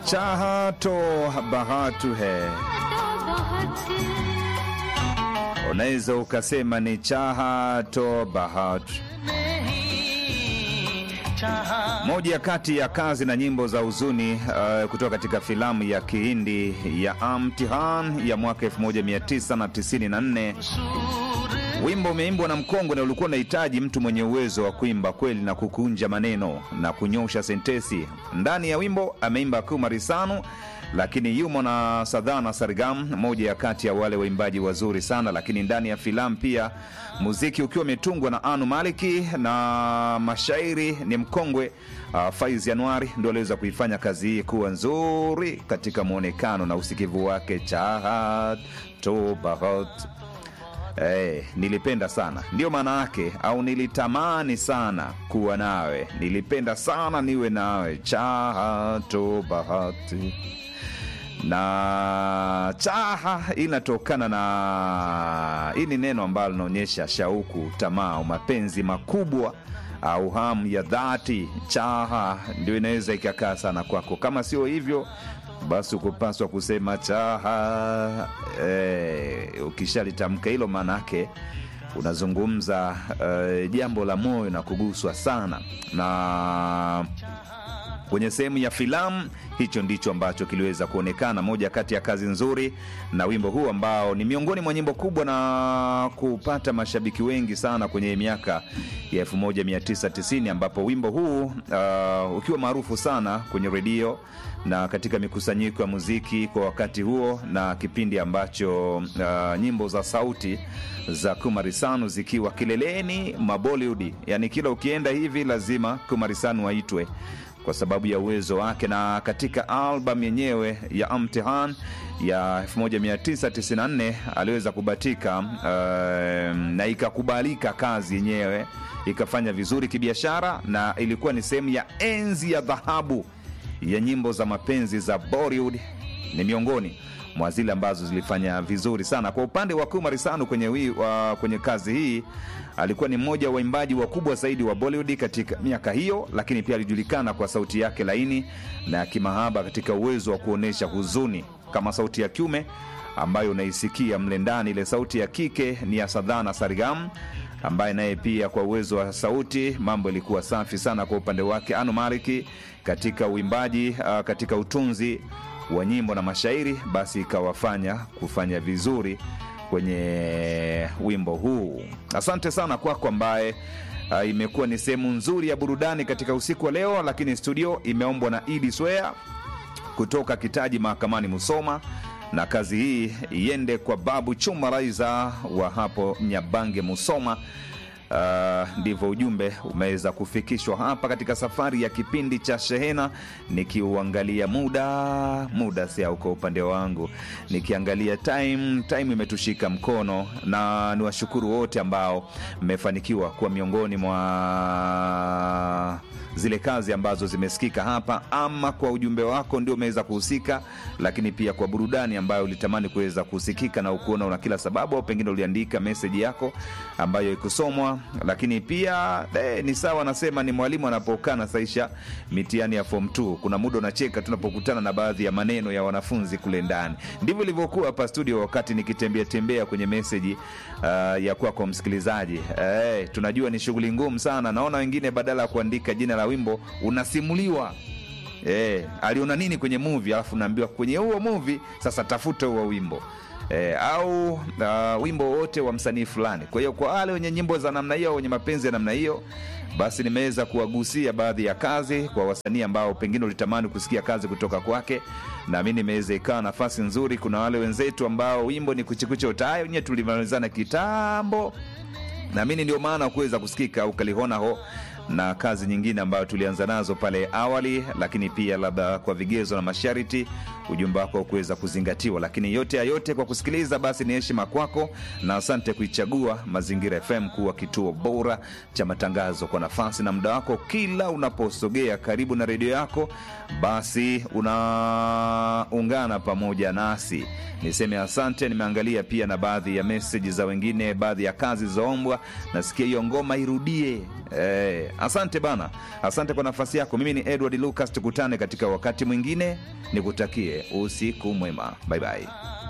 चाहा तो bahatu he, unaweza ukasema ni chaha to bahatu. Moja kati ya kazi na nyimbo za huzuni uh, kutoka katika filamu ya Kihindi ya Amtihan ya mwaka 1994. Wimbo umeimbwa na mkongwe na ulikuwa unahitaji mtu mwenye uwezo wa kuimba kweli na kukunja maneno na kunyosha sentesi. Ndani ya wimbo ameimba Kumari Sanu, lakini yumo na Sadhana Sargam, moja ya kati ya wale waimbaji wazuri sana. Lakini ndani ya filamu pia muziki ukiwa umetungwa na Anu Maliki na mashairi ni mkongwe uh, Faiz Januari ndio aliweza kuifanya kazi hii kuwa nzuri katika mwonekano na usikivu wake. chahat to bahat Eh, nilipenda sana, ndiyo maana yake, au nilitamani sana kuwa nawe, nilipenda sana niwe nawe, chaha to bahati. Na chaha inatokana na, hii ni neno ambalo linaonyesha shauku, tamaa, au mapenzi makubwa au hamu ya dhati. Chaha ndio inaweza ikakaa sana kwako, kama sio hivyo basi ukupaswa kusema chaha. Eh, ukishalitamka hilo maanake unazungumza eh, jambo la moyo na kuguswa sana na kwenye sehemu ya filamu hicho ndicho ambacho kiliweza kuonekana, moja kati ya kazi nzuri na wimbo huu ambao ni miongoni mwa nyimbo kubwa na kupata mashabiki wengi sana kwenye miaka ya 1990 ambapo wimbo huu uh, ukiwa maarufu sana kwenye redio na katika mikusanyiko ya muziki kwa wakati huo, na kipindi ambacho uh, nyimbo za sauti za Kumarisanu zikiwa kileleni mwa Bollywood, yani kila ukienda hivi lazima Kumarisanu aitwe kwa sababu ya uwezo wake. Na katika album yenyewe ya Amtihan ya 1994 aliweza kubatika uh, na ikakubalika kazi yenyewe ikafanya vizuri kibiashara, na ilikuwa ni sehemu ya enzi ya dhahabu ya nyimbo za mapenzi za Bollywood. Ni miongoni mwa zile ambazo zilifanya vizuri sana. Kwa upande wa Kumari Sanu kwenye, wi, wa, kwenye kazi hii alikuwa ni mmoja wa waimbaji wakubwa zaidi wa Bollywood katika miaka hiyo, lakini pia alijulikana kwa sauti yake laini na ya kimahaba katika uwezo wa kuonyesha huzuni kama sauti ya kiume ambayo unaisikia mle ndani. Ile sauti ya kike ni ya Sadhana Sargam ambaye naye pia kwa uwezo wa sauti mambo ilikuwa safi sana kwa upande wake. Anu Maliki katika uimbaji uh, katika utunzi wa nyimbo na mashairi, basi ikawafanya kufanya vizuri kwenye wimbo huu. Asante sana kwako ambaye uh, imekuwa ni sehemu nzuri ya burudani katika usiku wa leo, lakini studio imeombwa na Idi Swea kutoka Kitaji Mahakamani Musoma na kazi hii iende kwa Babu Chuma Raiza wa hapo Nyabange Musoma. Uh, ndivyo ujumbe umeweza kufikishwa hapa katika safari ya kipindi cha Shehena. Nikiuangalia muda muda si au kwa upande wangu, nikiangalia time time imetushika mkono, na niwashukuru wote ambao mmefanikiwa kuwa miongoni mwa zile kazi ambazo zimesikika hapa, ama kwa ujumbe wako ndio umeweza kuhusika, lakini pia kwa burudani ambayo ulitamani kuweza kusikika na ukuona una kila sababu, au pengine uliandika meseji yako ambayo ikusomwa. Lakini pia eh, ni sawa, nasema ni mwalimu anapokaa nasaisha mitihani ya form 2 kuna muda unacheka tunapokutana na baadhi ya maneno ya wanafunzi kule ndani. Ndivyo ilivyokuwa hapa studio, wakati nikitembea tembea kwenye meseji uh, ya kwako msikilizaji. Eh, tunajua ni shughuli ngumu sana. Naona wengine badala ya kuandika jina la wimbo unasimuliwa eh, aliona nini kwenye movie, alafu naambiwa kwenye huo movie sasa tafuta huo wimbo E, au uh, wimbo wote wa msanii fulani. Kwa hiyo kwa wale wenye nyimbo za namna hiyo, wenye mapenzi ya namna hiyo, basi nimeweza kuwagusia baadhi ya kazi kwa wasanii ambao pengine ulitamani kusikia kazi kutoka kwake, na mi nimeweza ikawa nafasi nzuri. Kuna wale wenzetu ambao wimbo ni kuchikucha utayo nye tulimalizana kitambo, na mimi ndio maana kuweza kusikika ukalihonaho na kazi nyingine ambayo tulianza nazo pale awali, lakini pia labda kwa vigezo na masharti ujumbe wako kuweza kuzingatiwa. Lakini yote ya yote, kwa kusikiliza, basi ni heshima kwako na asante kuichagua Mazingira FM kuwa kituo bora cha matangazo kwa nafasi na muda wako. Kila unaposogea karibu na redio yako, basi unaungana pamoja nasi. Niseme asante. Nimeangalia pia na baadhi ya meseji za wengine, baadhi ya kazi zilizoombwa. Nasikia hiyo ngoma irudie. Eh, asante bana asante kwa nafasi yako mimi ni edward lucas tukutane katika wakati mwingine nikutakie usiku mwema bye bye